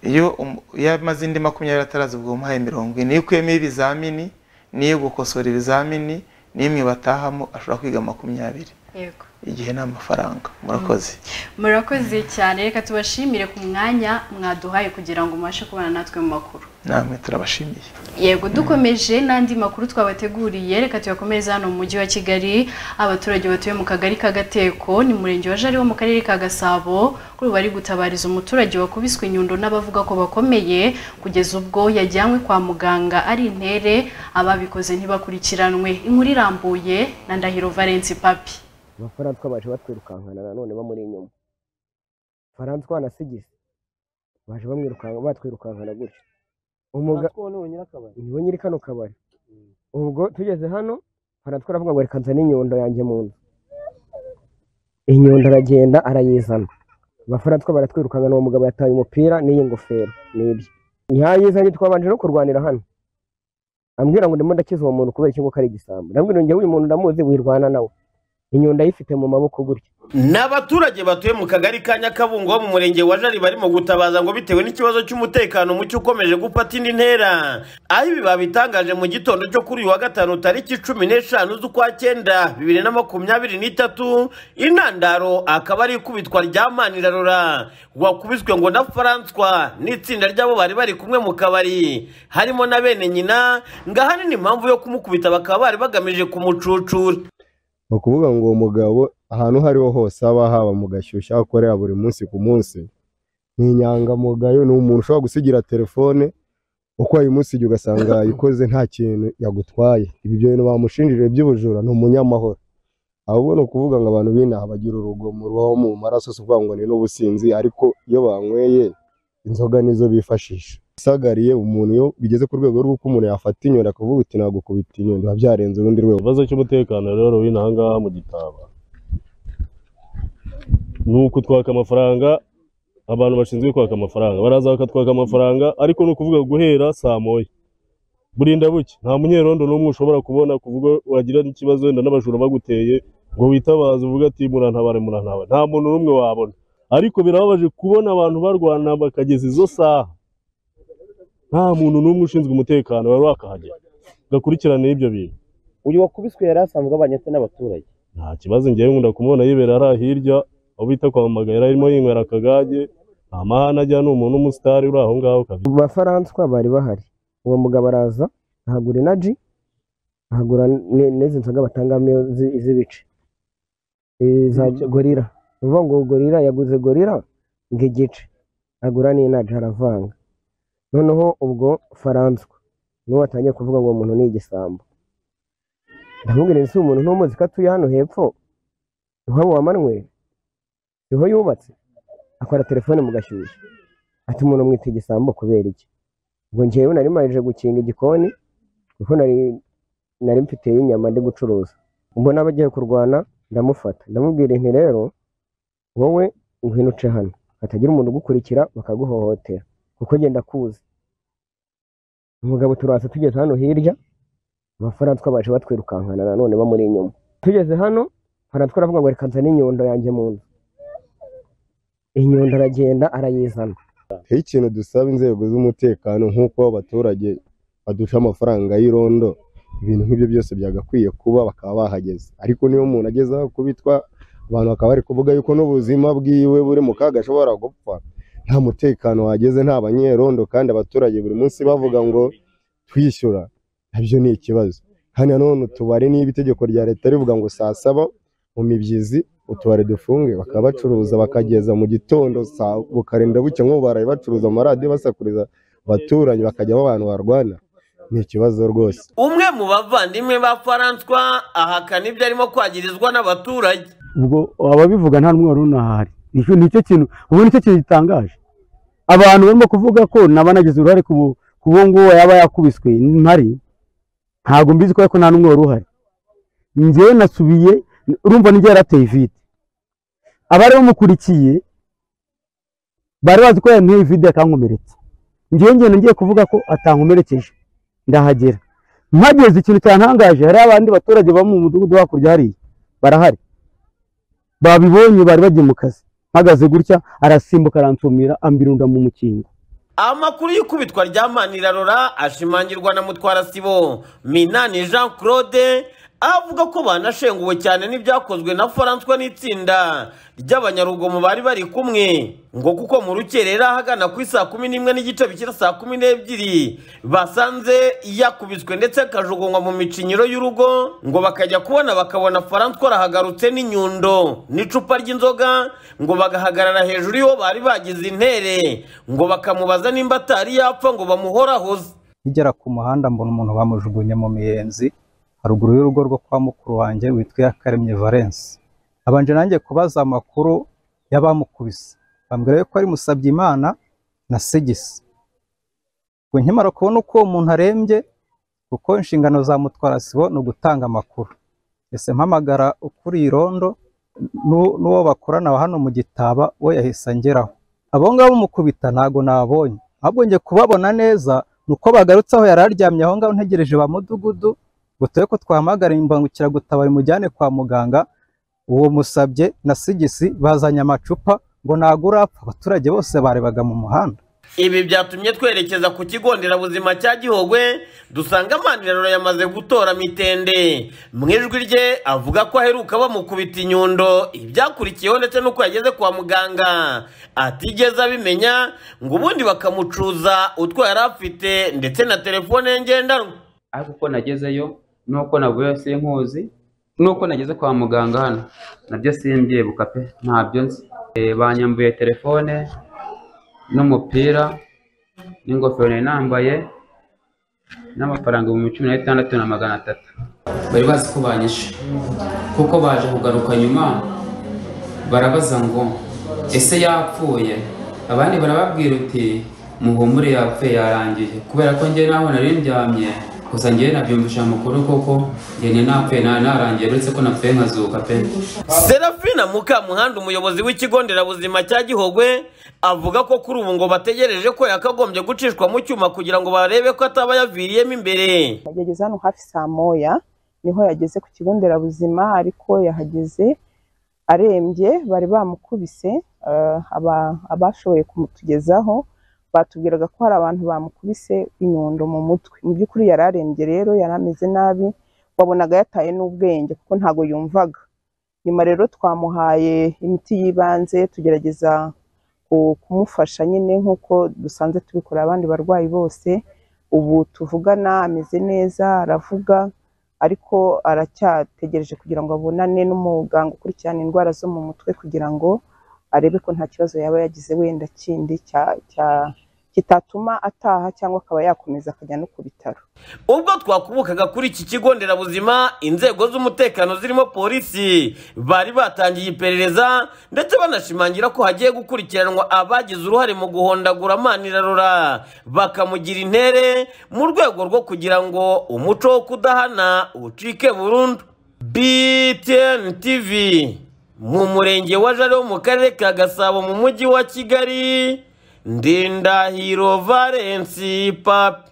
iyo umu- iyo amaze indi makumyabiri ataraza ubwo umuhaye mirongo ine iyo ukuyemo ibizamini n'iyo gukosora ibizamini n'imwe batahamo ashobora kwiga makumyabiri yego igihe ni amafaranga murakoze murakoze cyane reka tubashimire ku mwanya mwaduhaye kugira ngo mubashe kubana natwe mu makuru namwe turabashimiye yego dukomeje n'andi makuru twabateguriye reka tuyakomereze hano mu mujyi wa kigali abaturage batuye mu kagari ka gateko ni mu murenge wa jari wo mu karere ka gasabo kuri ubu bari gutabariza umuturage wakubiswe inyundo n'abavuga ko bakomeye kugeza ubwo yajyanywe kwa muganga ari intere ababikoze ntibakurikiranwe inkuru irambuye na ndahiro valence papi amafaranga twabaje batwirukankana nanone bamuri inyuma faransa wanasigize baje bamwirukanka batwirukankana gutyo umuga niwe nyiri kano kabari ubwo tugeze hano faransa aravuga ngo reka nzane inyundo yanjye mu nzu inyundo aragenda arayizana abafaransa baratwirukankana uwo mugabo yataye umupira n'iyi ngofero n'ibyo yayizanye twabanje no kurwanira hano ambwira ngo ndimo ndakiza uwo muntu kubera ikingo ko ari igisambo ndambwira ngo uyu muntu ndamuzi wirwana nawe inyundo ayifite mu maboko gutya ni abaturage batuye mu kagari ka nyakabungo bo mu murenge wa jari barimo gutabaza ngo bitewe n'ikibazo cy'umutekano muke ukomeje gufata indi ntera aho ibi babitangaje mu gitondo cyo kuri uyu wa gatanu tariki cumi n'eshanu z'ukwa cyenda bibiri na makumyabiri n'itatu intandaro akaba ari ikubitwa rya manirarora wakubiswe ngo na faranswa n'itsinda ry'abo bari bari kumwe mu kabari harimo na bene nyina ngo ahanini impamvu yo kumukubita bakaba bari bagamije kumucucura ni ukuvuga ngo uwo mugabo ahantu aho ariho hose haba haba mu gashyushyu aho akorera buri munsi ku munsi ni inyangamugayo ni umuntu ushobora gusigira telefone uko wayimusigiye ugasanga yayikoze nta kintu yagutwaye ibyo bintu bamushinjije by'ubujura ni umunyamahoro ahubwo ni ukuvuga ngo abantu b'inaha bagira urugomo rubaho mu maraso si ukuvuga ngo ni n'ubusinzi ariko iyo banyweye inzoga nizo bifashisha isagariye umuntu iyo bigeze ku rwego rw'uko umuntu yafata inyundo akavuga uti nagukubita inyundo biba byarenze urundi rwego ikibazo cy'umutekano rero w'inaha ngaha mu gitaba ni ukutwaka amafaranga abantu bashinzwe kwaka amafaranga baraza bakatwaka amafaranga ariko ni ukuvuga guhera saa moya burinda buke nta munyerondo n'umwe ushobora kubona kuvuga wagira n'ikibazo wenda n'abajura baguteye ngo witabaze uvuge ati murantabare murantabare nta muntu n'umwe wabona ariko birababaje kubona abantu barwana bakageza izo saha nta muntu n'umwe ushinzwe umutekano wari wakahagera gakurikirane ibyo bintu uyu wakubiswe yari asanzwe abanye se n'abaturage nta kibazo ngewe nkunda kumubona yibera hariya hirya aho bita kwa mamaga yari arimo yinywera akagage nta mahane ajya ni umuntu w'umusitari uri aho ngaho kabiri mu bafaransa bari bahari uwo mugabo araza ahagura inaji ahagura ne- n'izi nzoga batangamo iyo zi- iz'ibice iza gorira ni ukuvuga ngo gorira yaguze gorira ngo igice agura n'inaji aravanga noneho ubwo faransa niwe watangiye kuvuga ngo uwo muntu ni igisambo ndamubwira ese uwo muntu ntumuzi ko atuye hano hepfo iwabo wa manweri niho yubatse akora telefone mu gashyushyu ati umuntu mwita igisambo kubera iki ubwo njyewe nari maje gukinga igikoni kuko nari nari mfite inyama ndi gucuruza ubwo naba agiye kurwana ndamufata ndamubwira nti rero wowe uhinuce hano hatagira umuntu ugukurikira bakaguhohotera kuko genda kuzi umugabo turaza tugeze hano hirya abafaransa baje batwirukankana nanone bamuri inyuma tugeze hano faransa aravuga ngo reka nzane inyundo yanjye mu nzu inyundo aragenda arayizana hari ikintu dusaba inzego z'umutekano nk'uko abaturage badusha amafaranga y'irondo ibintu nk'ibyo byose byagakwiye kuba bakaba bahageze ariko niyo umuntu ageze aho kubitwa abantu bakaba bari kuvuga yuko n'ubuzima bwiwe buri mu kaga ashobora gupfa nta mutekano wageze nta banyerondo kandi abaturage buri munsi bavuga ngo twishyura nabyo ni ikibazo kandi nanone utubari niba itegeko rya leta rivuga ngo saa saba mu mibyizi utubari dufunge bakaba bacuruza bakageza mu gitondo saa bukarinda buke nk'ubu baraye bacuruza amaradiyo basakuriza abaturanyi bakajyamo abantu barwana ni ikibazo rwose umwe mu bavandimwe ba faranswa ahakana ibyo arimo kwagirizwa n'abaturage ubwo ababivuga nta n'umwe wari unahari nicyo nicyo kintu ubu nicyo kintu gitangaje abantu barimo kuvuga ko naba nagize uruhare ku bu- ku uwo nguwo yaba yakubiswe mpari ntabwo mbizi ko ariko nta n'umwe wari uhari njyewe nasubiye urumva n'igihe yarateye vide abari bamukurikiye bari bazi ko yanteye vide akankomeretsa njyewe ngenda ngiye kuvuga ko atankomerekeje ndahagera mpageze ikintu cyantangaje hari abandi baturage baba mu mudugudu hakurya hariya barahari babibonye bari bagiye mu kazi mpagaze gutya arasimbuka aransumira ambirunda mu mukingo amakuru y'ikubitwa rya manirarora ashimangirwa na mutwarasibo minani jean claude avuga ko banashenguwe cyane n'ibyakozwe na faranswa n'itsinda ry'abanyarugomo bari bari kumwe ngo kuko mu rukerera ahagana ku isaa kumi n'imwe n'igice bikira saa kumi n'ebyiri basanze yakubiswe ndetse akajugunywa mu micinyiro y'urugo ngo bakajya kubona bakabona faranswa arahagarutse n'inyundo n'icupa ry'inzoga ngo bagahagarara hejuru y'uwo bari bagize intere ngo bakamubaza nimba atari yapfa ngo bamuhorahoze nkigera ku muhanda mbona umuntu bamujugunye mu miyenzi haruguru y'urugo rwo kwa mukuru wanjye witwa Iyakaremye Valence abanje nanjye kubaza amakuru y'abamukubise bambwira yuko ari Musabyimana na Sigisi ngo nkimara kubona uko uwo muntu arembye kuko inshingano za mutwara sibo ni ugutanga amakuru ese mpamagara ukuriye irondo n'u- n'uwo bakorana wa hano mu gitaba we yahise angeraho abo ngabo mukubita ntabwo nabonye ahubwo njye kubabona neza ni uko bagarutse aho yari aryamye aho ngaho ntegereje ba mudugudu ngo turebe ko twahamagara imbangukiragutabara imujyane kwa muganga uwo musabye na sigisi bazanye amacupa ngo ntabwo urapfa abaturage bose barebaga mu muhanda ibi byatumye twerekeza ku kigo nderabuzima cya gihogwe dusanga amanirarora yamaze gutora mitende mu ijwi rye avuga ko aheruka bamukubita inyundo ibyakurikiyeho ndetse n'uko yageze kwa muganga atigeze abimenya ngo ubundi bakamucuza utwo yari afite ndetse na telefone ye ngendanwa ariko uko nagezeyo nuko navuyeyo sinkuzi nuko nageze kwa muganga hano nabyo simbyibuka pe ntabyo nzi Eh, banyambuye telefone n'umupira n'ingofero nari nambaye n'amafaranga ibihumbi cumi na bitandatu na magana atatu bari bazi ko banyishe kuko baje kugaruka nyuma barabaza ngo ese yapfuye abandi barababwira uti muhumure yapfuye yarangiye kubera ko njye naho nari ndyamye gusa njye nabyumvisha amakuru koko njye ni napfuye nari narangiye uretse ko napfuye nkazuka pe serafina mukamuhanda umuyobozi w'ikigo nderabuzima cya gihogwe avuga ko kuri ubu ngo bategereje ko yakagombye gucishwa mu cyuma kugira ngo barebe ko ataba yaviriyemo imbere yageze hano hafi saa moya niho yageze ku kigo nderabuzima ariko yahageze arembye bari bamukubise eh, aba- abashoboye kumutugezaho batubwiraga ko hari abantu bamukubise inyundo mu mutwe mu by'ukuri yari arembye rero yari ameze nabi wabonaga yataye n'ubwenge kuko ntabwo yumvaga nyuma rero twamuhaye imiti y'ibanze tugerageza ku- kumufasha nyine nk'uko dusanzwe tubikorera abandi barwayi bose ubu tuvugana ameze neza aravuga ariko aracyategereje kugira ngo abonane n'umuganga ukurikirana indwara zo mu mutwe kugira ngo arebe ko nta kibazo yaba yagize wenda kindi cya- cya- kitatuma ataha cyangwa akaba yakomeza akajya no ku bitaro ubwo twakubukaga kuri iki kigo nderabuzima inzego z'umutekano zirimo polisi bari batangiye iperereza ndetse banashimangira ko hagiye gukurikiranwa abagize uruhare mu guhondagura manirarora bakamugira intere mu rwego rwo kugira ngo umuco wo kudahana ucike burundu btn tv mu murenge wa jari wo mu karere ka gasabo mu mujyi wa kigali ndindahiro valensi papi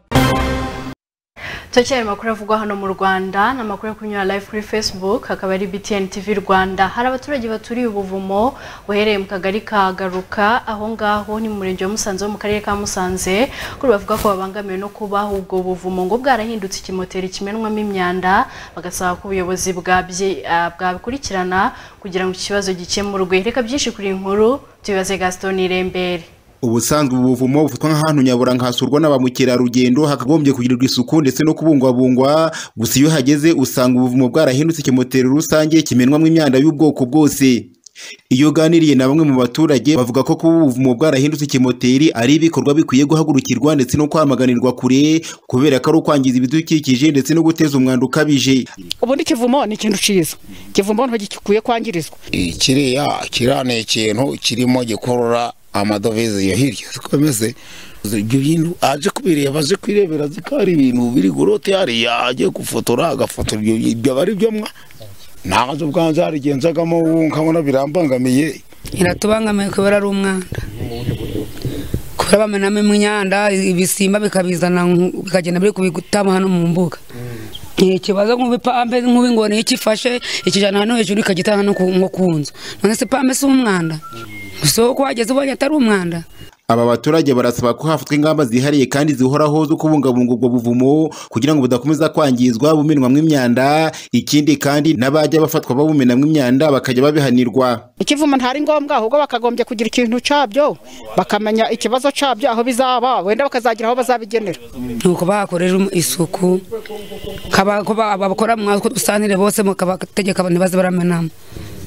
Tucyari makuru avugwa hano mu Rwanda ni amakuru yo kunyura live kuri Facebook akaba ari BTN TV Rwanda hari abaturage baturiye ubuvumo uhereye mu kagari ka Garuka aho ngaho ni mu murenge wa Musanze wo mu karere ka Musanze kuri bavuga ko babangamiwe no kubaho ubwo buvumo ngo bwarahindutse ikimoteri kimenwamo imyanda bagasaba ko ubuyobozi bwabye- ah, bwabikurikirana kugira ngo iki kibazo gikemurwe reka byinshi kuri iyi nkuru tubibaze Gaston Irembere ubusanzwe ubu buvumo bufatwa nk'ahantu nyaburanga hasurwa na ba mukerarugendo hakagombye kugirirwa isuku ndetse no kubungwabungwa gusa iyo uhageze usanga ubuvumo bwarahindutse ikimoteri rusange kimenwamo imyanda y'ubwoko bwose iyo uganiriye na bamwe mu baturage bavuga ko kuba ubuvumo bwarahindutse ikimoteri ari ibikorwa bikwiye guhagurukirwa ndetse no kwamaganirwa kure kubera ko ari ukwangiza ibidukikije ndetse no guteza umwanda ukabije ubundi ikivumo ni ikintu cyiza ikivumo ntigikwiye kwangirizwa kiriya kiriya ni ikintu kirimo gikurura amadovize yo hirya zikomeze ibyo bintu aje kubireba aje kwirebera zikari ibintu biri gurote hariya agiye gufotora agafotora ibyo ibyo aba ari byo mwa ntazo bwanze harigenzagamo ubu nkabona birambangamiye iratubangamiye kubera ari umwanda kubera bamenamo imyanda ibisimba bikabizana nku- bikagenda biri kubitama hano mu mbuga ikibazo nk'ubipampe nk'ubingoni iyo ikifashe ikijyana hano hejuru ikagitaha hano ku- nko ku nzu none se pampe si umwanda gusa uko wageze ubonye atari umwanda aba baturage barasaba ko hafatwa ingamba zihariye kandi zihoraho zo kubungabunga ubwo buvumo kugira ngo budakomeza kwangizwa bumenwamo imyanda ikindi kandi n'abajya bafatwa babumenamo imyanda bakajya babihanirwa ikivumo ntari ngombwa ahubwo bakagombye kugira ikintu cyabyo bakamenya ikibazo cyabyo aho bizaba wenda bakazagira aho bazabigenera nuko bahakorera isuku kaba- ko ba- abakora mwazi ko dusanire bose mukabategeka ntibaze baramenamo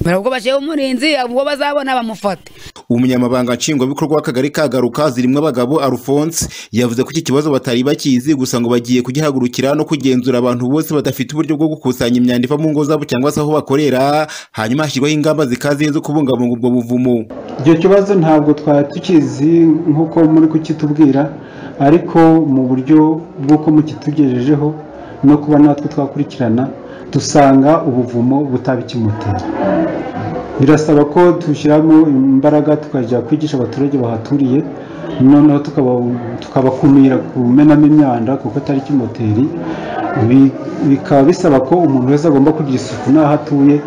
ubwo bashyiraho umurinzi ubwo bazabona bamufate umunyamabanga nshingwabikorwa w'akagari ka garuka zirimo abagabo alphonse yavuze ko iki kibazo batari bakizi gusa ngo bagiye kugihagurukira no kugenzura abantu bose badafite uburyo bwo gukusanya imyanda iva mu ngo zabo cyangwa se aho bakorera hanyuma hashyirwaho ingamba zikaze zo kubungabunga ubwo buvumo icyo kibazo ntabwo twari tukizi nk'uko muri kukitubwira ariko mu buryo bw'uko mukitugejejeho no kuba natwe twakurikirana dusanga ubuvumo butabikimutera birasaba ko dushyiramo imbaraga tukajya kwigisha abaturage bahaturiye noneho tukaba- tukabakumira kumenamo imyanda kuko atari kimoteri Bi- bikaba bisaba ko umuntu wese agomba kugira isuku n'aho atuye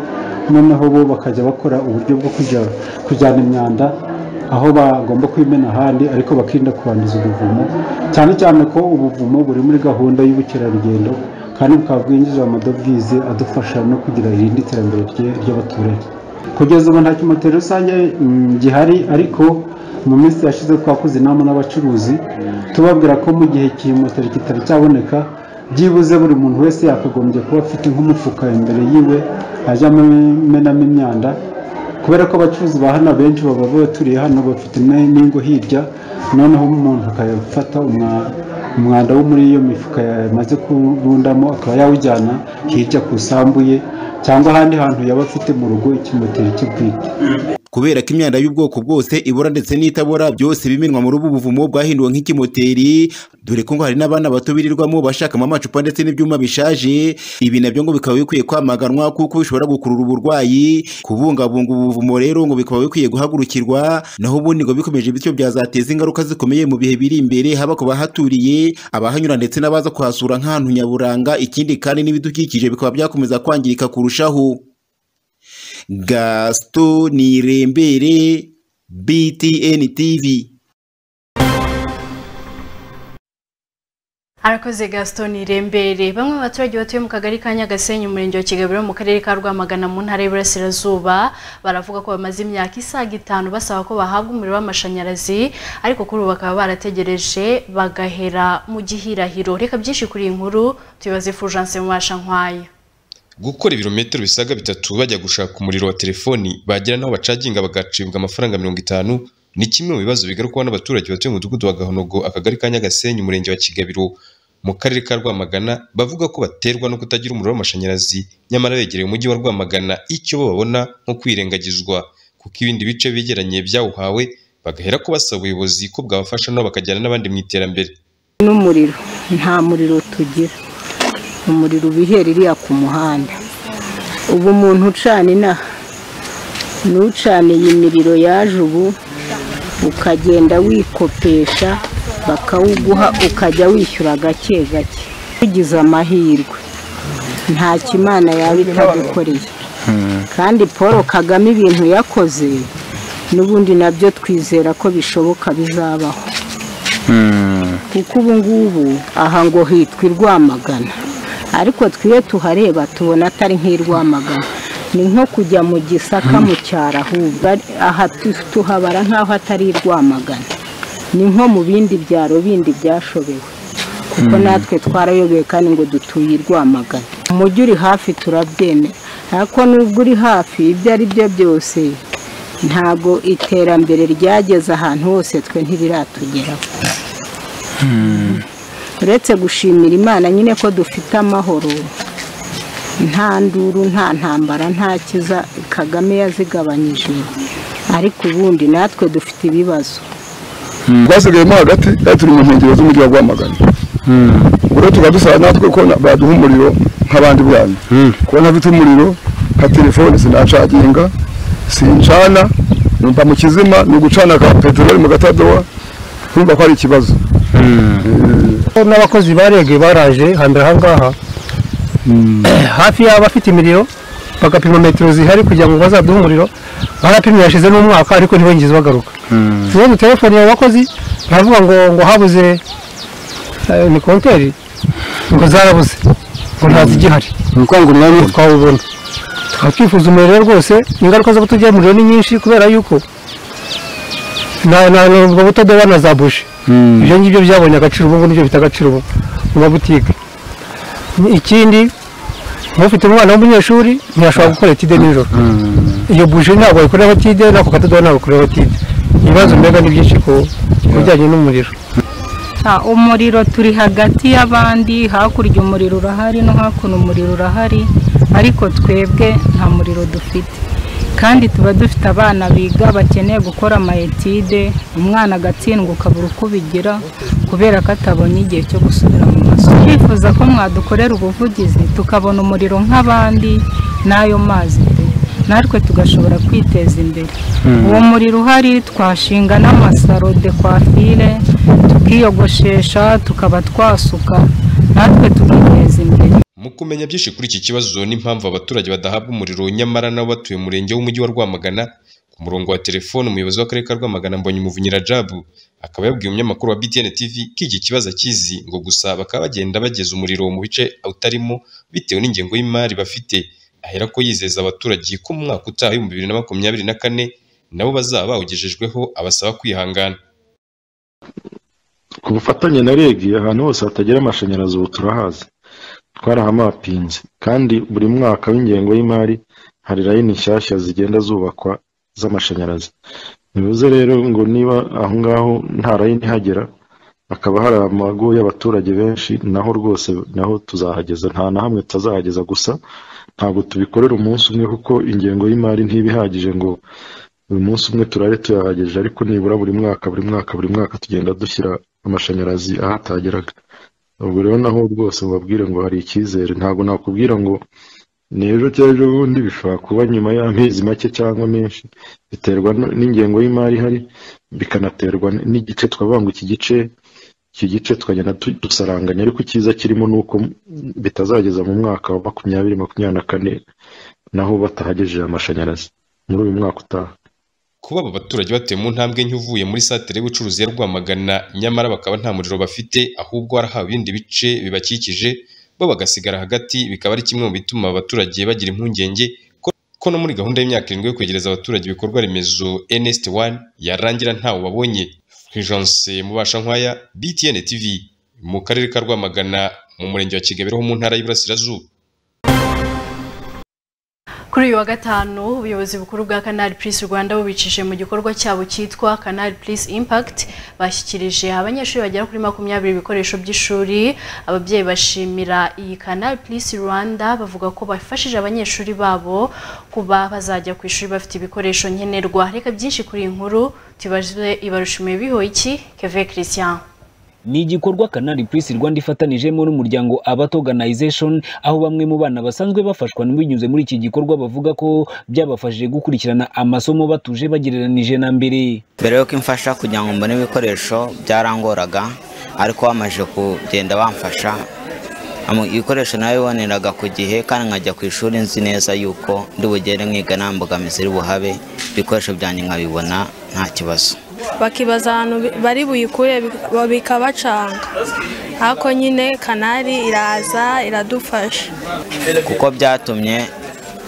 noneho bo bakajya bakora uburyo bwo kujya kujyana imyanda aho bagomba kwimena ahandi ariko bakirinda kubanduza ubuvumo cyane cyane ko ubuvumo buri muri gahunda y'ubukerarugendo kandi bukaba bwinjiza amadovize adufasha no kugira irindi terambere rye- ry'abaturage kugeza ubu nta kimoteri rusange mm, gihari ariko mu minsi yashize twakoze inama n'abacuruzi tubabwira ko mu gihe kimoteri kitari cyaboneka byibuze buri muntu wese yakagombye kuba afite nk'umufuka imbere yiwe ajyamo imenamo imyanda kubera ko abacuruzi ba hano benshi baba baturiye hano bafite ne- n'ingo hirya noneho umuntu akayafata umwa- umwanda wo muri iyo mifuka yamaze kurundamo akaba yawujyana hirya ku isambu ye cyangwa ahandi hantu yaba afite mu rugo ikimoteri kibwite kubera ko imyanda y'ubwoko bwose ibora ndetse n'itabora byose bimenwa muri ubu buvumo bwahinduwe nk'ikimoteri dore ko ngo hari n'abana bato birirwamo bashakamo amacupa ndetse n'ibyuma bishaje ibi nabyo ngo bikaba bikwiye kwamaganwa kuko bishobora gukurura uburwayi kubungabunga ubu buvumo rero ngo bikaba bikwiye guhagurukirwa naho ubundi ngo bikomeje bityo byazateza ingaruka zikomeye mu bihe biri imbere haba ku bahaturiye abahanyura ndetse n'abaza kuhasura nk'ahantu nyaburanga ikindi kandi n'ibidukikije bikaba byakomeza kwangirika kurushaho Gaston Nirembere, BTN TV. arakoze gaston irembere bamwe mu baturage batuye mu kagari ka nyagasenyi umurenge wa kigabiro mu karere ka rwamagana mu ntara y'iburasirazuba baravuga ko bamaze imyaka isaga itanu basaba ko bahabwa umuriro w'amashanyarazi ariko kuri ubu bakaba barategereje bagahera mu gihirahiro reka byinshi kuri iyi nkuru tubibaze fulgence mubasha nkwaya gukora ibirometero bisaga bitatu bajya gushaka umuriro wa telefoni bagera n'aho bacaginga bagacibwa amafaranga mirongo itanu ni kimwe mu bibazo bigarukwaho n'abaturage batuye mu mudugudu wa gahonogo akagari ka nyagasenyi umurenge wa kigabiro mu karere ka rwamagana bavuga ko baterwa no kutagira umuriro w'amashanyarazi nyamara begereye umujyi wa rwamagana icyo bo babona nko kwirengagizwa kuko ibindi bice begeranye byawuhawe bagahera ko basaba ubuyobozi ko bwabafasha nabo bakajyana n'abandi mu iterambere n'umuriro nta muriro tugira umuriro uba uhera iriya ku muhanda ubu umuntu ucana inaha n'ucaniye imiriro yaje ubu ukagenda wikopesha bakawuguha ukajya wishyura gake gake tugize amahirwe nta kimana yaba itadukoreye kandi paul kagame ibintu yakoze n'ubundi nabyo twizera ko bishoboka bizabaho kuko ubu ngubu aha ngo hitwa i Rwamagana ariko twiyo tuhareba tubona atari nk'i Rwamagana ni nko kujya mu gisaka mu cyaro ahubwo ari- aha tu- tuhabara nk'aho atari i Rwamagana ni nko mu bindi byaro bindi byashobewe kuko Mm. natwe twarayobeye kandi ngo dutuye i Rwamagana umujyi uri hafi turabyemera ariko nubwo uri hafi ibyo ari byo byose ntabwo iterambere ryageze ahantu hose twe ntibiratugeraho uretse gushimira imana nyine ko dufite amahoro nta nduru nta ntambara nta kiza kagame yazigabanyije ariko ubundi natwe dufite ibibazo twasigayemo hagati kandi turi mu nkengero z'umujyi wa rwamagana rero tukaba dusaba natwe ko na- baduha umuriro nk'abandi bana kuba ntafite umuriro nka telefone sinacaginga sincana numva mu kizima ni ugucana ka peteroli mu gatadowa urumva ko ari ikibazo n'abakozi barege baraje hambere aha ngaha hafi y'abafite imiriro bagapima metero zihari kugira ngo bazaduhe umuriro barapimye yashize n'umwaka ariko ntibongeze bagaruka ubundi telefone yawe wakoze uravuga ngo ngo habuze eh, ni konteri ngo zarabuze ngo ntazigihari ni ukuvuga ngo umwanya twawubona tukaba twifuza umuriro rwose ingaruka zo kutugira umuriro ni nyinshi kubera yuko na na na- ubwo butadoba na za buji ibyo ngibyo byabonye agaciro ubu ngubu nibyo bita agaciro ubu mu mabutike ikindi nk'ufite umwana w'umunyeshuri ntiyashobora gukora etide nijoro iyo buji ntabwo wayikoreraho etide n'ako katadoba ntabwo wakoreraho etide ibibazo mbega ni byinshi ku ku bijyanye n'umuriro Ah, umuriro turi hagati y'abandi hakurya umuriro urahari no hakuno umuriro urahari ariko twebwe nta muriro dufite kandi tuba dufite abana biga bakeneye gukora amayetide umwana agatsindwa ukabura uko ubigira kubera ko atabonye igihe cyo gusubira mu masomo twifuza ko mwadukorera ubuvugizi tukabona umuriro nk'abandi n'ayo mazi pe natwe tugashobora kwiteza imbere Mm. uwo muriro uhari twashinga n'amasaro de kwafire tukiyogoshesha tukaba twasuka natwe tukiteza imbere Mu kumenya byinshi kuri iki kibazo n'impamvu abaturage badahabwa umuriro nyamara nabo batuye umurenge w'umujyi wa Rwamagana ku murongo wa telefone umuyobozi w'akarere ka Rwamagana Mbonyi Muvunyi Rajab akaba yabwiye umunyamakuru wa BTN TV ko iki kibazo akizi ngo gusa bakaba bagenda bageza umuriro mu bice utarimo bitewe n'ingengo y'imari bafite ahera ko yizeza abaturage ko mu mwaka utaha w'ibihumbi bibiri na makumyabiri na kane nabo bazaba bawugejejweho abasaba kwihangana ku bufatanye na reg ahantu hose hatagira amashanyarazi ubu turahazi twarahamapinze kandi buri mwaka w'ingengo y'imari hari layini nshyashya zigenda zubakwa z'amashanyarazi bivuze rero ngo niba aho ngaho nta layini ihagera hakaba hari amago y'abaturage benshi naho rwose naho tuzahageza nta na hamwe tutazahageza gusa ntabwo tubikorera umunsi umwe kuko ingengo y'imari ntiba ihagije ngo buri munsi umwe turare tuyahagije ariko nibura buri mwaka buri mwaka buri mwaka tugenda dushyira amashanyarazi aho atageraga ubwo rero naho rwose mubabwire ngo hari icyizere ntabwo nakubwira ngo ni ejo cyangwa ejo bundi bishobora kuba nyuma y'amezi make cyangwa menshi biterwa n- n'ingengo y'imari ihari bikanaterwa n- n'igice twavuga ngo iki gice iki gice twagenda tu- dusaranganya ariko icyiza kirimo ni uko bitazageza mu mwaka wa makumyabiri makumyabiri na kane naho batahagejeje amashanyarazi muri uyu mwaka utaha kuba aba baturage batuye mu ntambwe nke uvuye muri satire y'ubucuruzi ya Rwamagana nyamara bakaba nta muriro bafite ahubwo warahawe ibindi bice bibakikije bo bagasigara hagati bikaba ari kimwe mu bituma abaturage bagira impungenge ko- ko no muri gahunda y'imyaka irindwi yo kwegereza abaturage ibikorwa remezo NST 1 yarangira ntawe babonye Fulgence Mubasha Nkwaya BTN TV mu karere ka Rwamagana mu murenge wa Kigabiro ho mu ntara y'Iburasirazuba Kuri uyu wa gatanu ubuyobozi bukuru bwa Canal Plus Rwanda bubicishije mu gikorwa cyabo cyitwa Canal Plus Impact bashyikirije abanyeshuri bagera kuri makumyabiri ibikoresho by'ishuri ababyeyi bashimira iyi Canal Plus Rwanda bavuga ko bafashije abanyeshuri babo kuba bazajya ku ishuri bafite ibikoresho nkenerwa reka byinshi kuri iyi nkuru tubaze ibarushimiye biho iki Keve Christian ni igikorwa Canal Plus Rwanda ifatanijemo n'umuryango Abat Organization aho bamwe mu bana basanzwe bafashwa binyuze muri iki gikorwa bavuga ko byabafashije gukurikirana amasomo batuje bagereranije na mbere mbere yuko imfasha kugira ngo mbone ibikoresho byarangoraga ariko bamaze kugenda bamfasha amu- ibikoresho nawe biboneraga ku gihe kandi nkajya ku ishuri nzi neza yuko ndi bugere mwiga nta mbogamizi iri buhabe ibikoresho byanjye nkabibona nta kibazo bakibaza ahantu bi- bari buyikure bik- ba- bikabacanga ariko nyine kanari iraza iradufasha kuko byatumye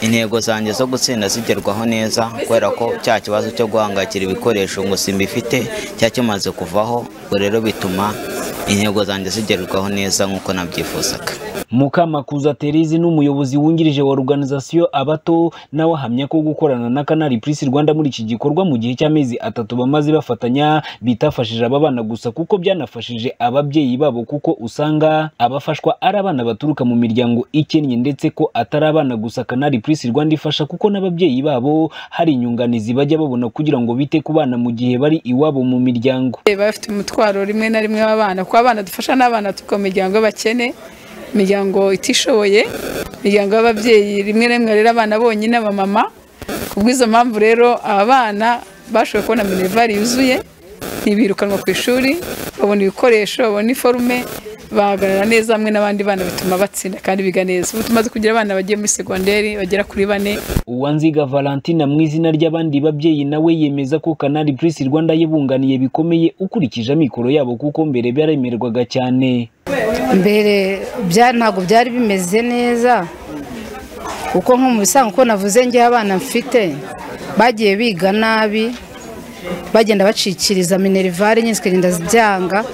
intego zanjye zo gutsinda zigerwaho neza kubera ko cya kibazo cyo guhangayikira ibikoresho ngo simbifite cyari kimaze kuvaho ubwo rero bituma intego zanjye zigerwaho neza nk'uko nabyifuzaga Mukamakuza Terizi n'umuyobozi wungirije wa Organisation Abato nawe ahamya ko gukorana na Canal Plus Rwanda muri iki gikorwa mu gihe cy'amezi atatu bamaze bafatanya bitafashije aba bana gusa kuko byanafashije ababyeyi babo kuko usanga abafashwa ari abana baturuka mu miryango ikennye ndetse ko atari abana gusa Canal Plus Rwanda ifasha kuko n'ababyeyi babo hari inyunganizi bajya babona kugira ngo bite ku bana mu gihe bari iwabo mu miryango baba bafite umutwaro rimwe na rimwe w'abana kuko abana dufasha n'abana tuko mu miryango y'abakene imiryango itishoboye imiryango y'ababyeyi rimwe na rimwe rero abana bonyine abamama ku bw'izo mpamvu rero aba bana bashoboye kubona minervari yuzuye ntibirukanwa ku ishuri babona ibikoresho babona iforume bahagarara neza hamwe n'abandi bana bituma batsinda kandi biga neza ubu tumaze kugira abana bagiye muri segonderi bagera kuri bane uwanziga valentina mu izina ry'abandi babyeyi nawe yemeza ko kanari purisi rwanda yibunganiye bikomeye ukurikije amikoro yabo kuko mbere byaremerwaga cyane mbere bya- ntabwo byari bimeze neza kuko nko mu bisanzwe uko navuze ngewe abana mfite bagiye biga nabi bagenda bacikiriza minerivare nyine zikagenda zibyanga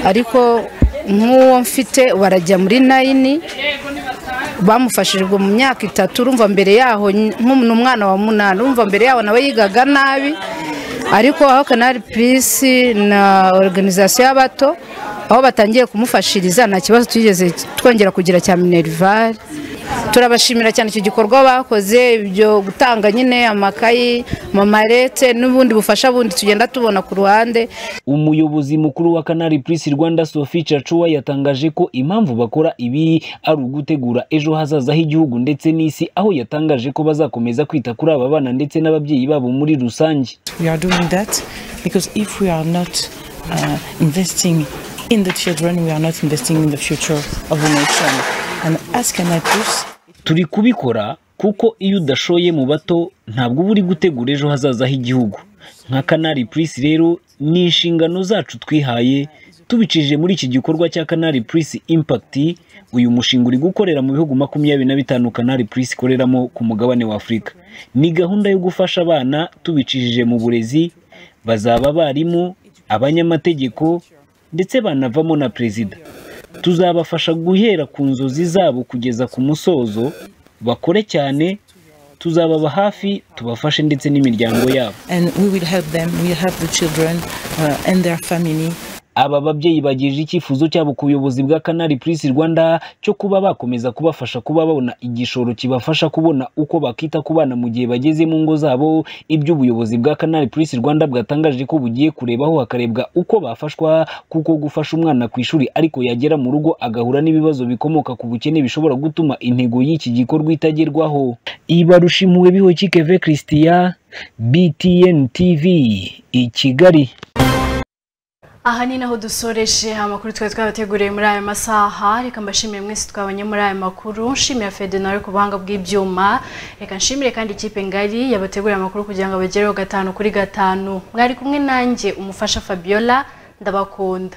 ariko nk'uwo mfite barajya muri nayini bamufashijwe mu myaka itatu urumva mbere yaho nk'umwana wa munani urumva mbere yaho nawe yigaga nabi ariko aho kanari purisi na organizasiyo y'abato aho batangiye kumufashiriza nta kibazo twigeze twongera kugira cya minerivare turabashimira cyane icyo gikorwa bakoze ibyo gutanga nyine amakayi mamarete n'ubundi bufasha bundi tugenda tubona ku ruhande umuyobozi mukuru wa kanari purisi rwanda sophie cacuwa yatangaje ko impamvu bakora ibi ari ugutegura ejo hazaza h'igihugu ndetse n'isi aho yatangaje ko bazakomeza kwita kuri aba bana ndetse n'ababyeyi babo muri rusange We are doing that because if we are not uh, investing in the children, we are not investing in the future of the nation. And as Canapus, turi kubikora kuko iyo udashoye mu bato ntabwo uba uri gutegura ejo hazaza h'igihugu nka kanari purisi rero ni inshingano zacu twihaye tubicishije muri iki gikorwa cya kanari purisi impakiti uyu mushinga uri gukorera mu bihugu makumyabiri na bitanu kanari purisi ikoreramo ku mugabane wa afurika ni gahunda yo gufasha abana tubicishije mu burezi bazaba abarimu abanyamategeko ndetse banavamo na perezida tuzabafasha guhera ku nzozi zabo kugeza ku musozo bakore cyane tuzababa hafi tubafashe ndetse n'imiryango yabo and we will help them, we will help the children uh, and their family. aba babyeyi bagejeje icyifuzo cyabo ku buyobozi bwa kanari purisi rwanda cyo kuba bakomeza kubafasha kuba babona igishoro kibafasha kubona uko bakita ku bana mu gihe bageze mu ngo zabo ibyo ubuyobozi bwa kanari purisi rwanda bwatangaje ko bugiye kurebaho hakarebwa uko bafashwa kuko gufasha umwana ku ishuri ariko yagera mu rugo agahura n'ibibazo bikomoka ku bukene bishobora gutuma intego y'iki gikorwa itagerwaho ibarusha impuhwe bihokike ve christian btn tv i kigali aha ni naho dusoreshe amakuru twari twabateguriye muri aya masaha reka mbashimire mwese twabonye muri aya makuru nshimira fede nawe ku buhanga bw'ibyuma reka nshimire kandi ikipe ngari yabateguriye amakuru kugira ngo bagereho gatanu kuri gatanu mwari kumwe nanjye umufasha fabiola ndabakunda